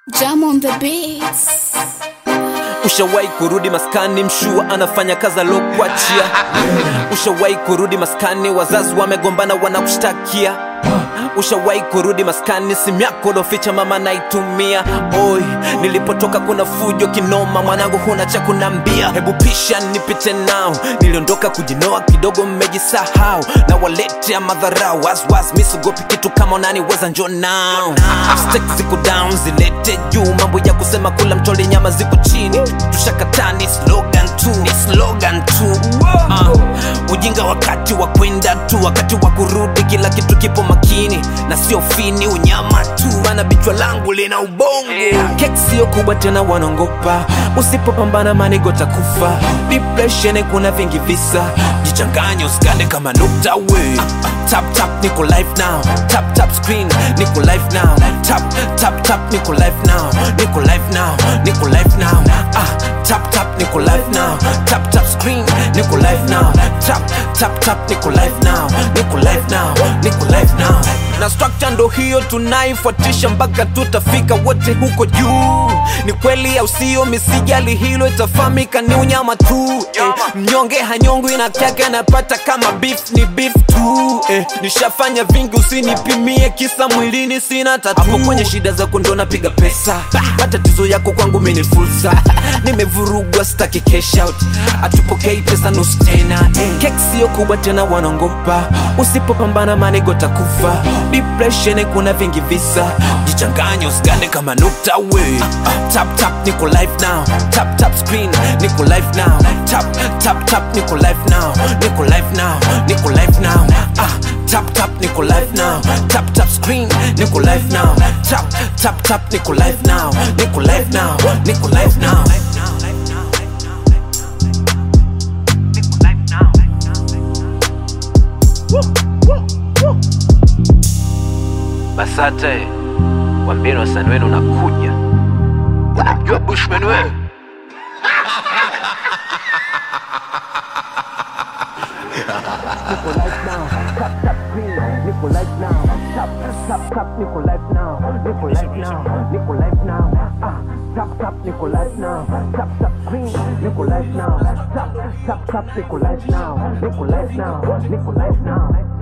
Jam on the beats. Ushawahi kurudi maskani, mshua anafanya kazi alokuachia. Ushawahi kurudi maskani, wazazi wamegombana, wanakushtakia. Ushawahi kurudi maskani, simu yako loficha mama naitumia. Oi, nilipotoka kuna fujo kinoma, mwanangu huna cha kunambia. Hebu pisha nipite nao, niliondoka kujinoa kidogo, mmejisahau na waletea madharau. Waswas misugopi kitu kama unaniweza, njo nao Stakes ziko down, zilete juu, mambo ya kusema kula mchole nyama ziko chini. Tushakataa ni slogan tu, ni slogan tu. Uh, ujinga wakati wa kwenda tu, wakati wa kurudi kila kitu kipo makini na sio fini, unyama tu, maana bichwa langu lina ubongo. Kek sio kubwa tena, wanongopa usipopambana manigo takufa. Depression kuna vingi visa, jichanganye usikande kama nukta we. Tap tap niko live now, tap tap screen niko live now, tap tap tap niko live now, niko live now, niko live now. Ah, tap tap niko live now, tap tap screen niko live now, tap tap tap niko live now, niko live now, niko live now. Na structure ndo hiyo tunaifuatisha mpaka tutafika wote huko juu. Ni kweli au sio? Misijali hilo, itafahamika ni unyama tu eh. Mnyonge hanyongwi na kyake anapata kama beef ni beef tu eh. Nishafanya vingi, usinipimie kisa mwilini sina tatu. Hapo kwenye shida zako ndo napiga pesa, matatizo yako kwangu mimi ni fursa. Nimevurugwa, sitaki cash out, atupokei pesa nusu tena eh. Kek sio kubwa tena, wanongopa usipopambana manigo takufa. Depression kuna vingi visa, jichanganye usigande kama nukta we. Tap tap niko live now, tap tap screen niko live now, tap tap tap niko live now, niko live now, niko live now. Ah, tap tap niko live now, tap tap screen niko live now, tap tap tap niko live now, niko live now, niko live now. Basate, wambieni wasanii wenu unakuja. Unamjua Bushman wewe? Nico life now,